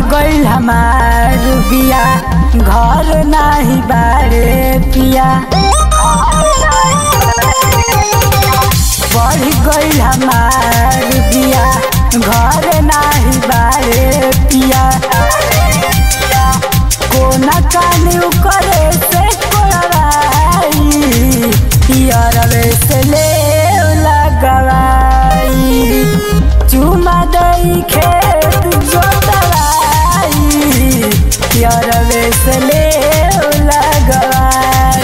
गइल हमार बिया घर नाही बारे पिया बढ़ गइल हमार बिया घर नाही बारे पिया कोना कानी करे से कोराई पियरवे से ले लगवाई चुमा दई खेत जोतवाई पियरवे से ले लगवाई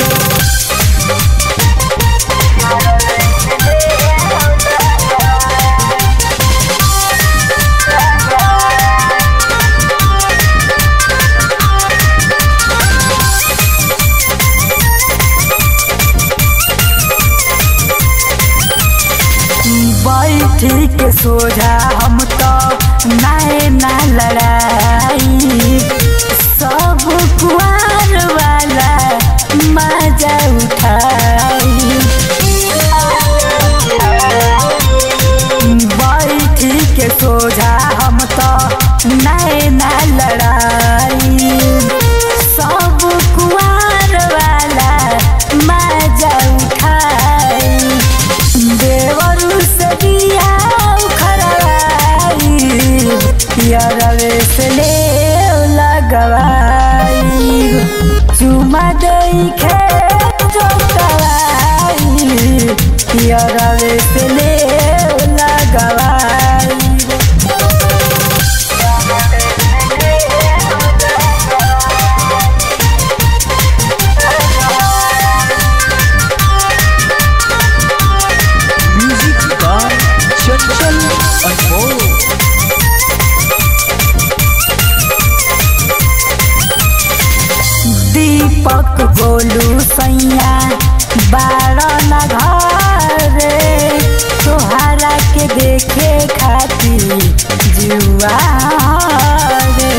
बैठी के सोझा हम तो नाए ना लड़ाई सब कुआर वाला मजा उठाई बैठी के सोझा हम तो नाए ना लड़ाई सब कुआर वाला मजा उठाई देवरू से दिया खरवाई पियरवे से ले लगवाई चुमा दई खेत जोतवाई पियरवे से ले लगवाई म्यूजिक बाय चंचल अनमोल दीपक गोलू सैया बारह न घरे तोहरा के देखे खातिर जुआ रे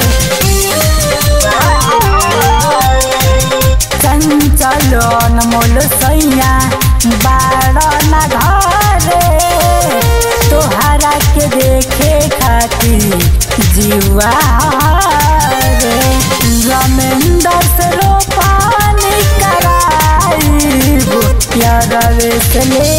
चंचल अनमोल सैया बारह न घरे तोहरा के देखे खातिर जुआ रे रमेंद्र से रोपानी कराई प्यारवे से ले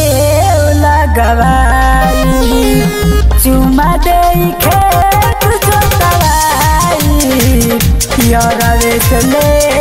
लगवाई चुमा दे खेत जोतवाई प्यारवे से ले